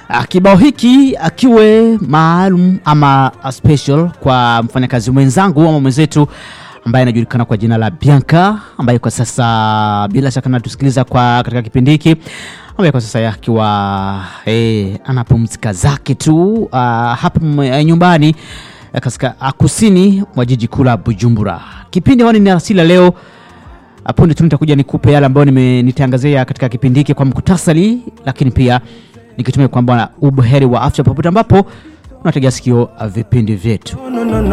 Ah, Kibao hiki akiwe maalum ama a special kwa mfanyakazi mwenzangu ama mwenzetu ambaye anajulikana kwa jina la Bianca ambaye kwa sasa bila shaka anatusikiliza kwa katika kipindi hiki ambaye kwa sasa akiwa eh, anapumzika zake tu uh, hapa m- eh, nyumbani eh, katika ah, kusini mwa jiji kuu la Bujumbura. Kipindi hewani ni asili leo punde tu nitakuja nikupe yale ambayo nime- nitaangazia katika kipindi hiki kwa mkutasari, lakini pia nikitumia kwamba ubuheri wa afya popote ambapo unategea sikio uh, vipindi vyetu.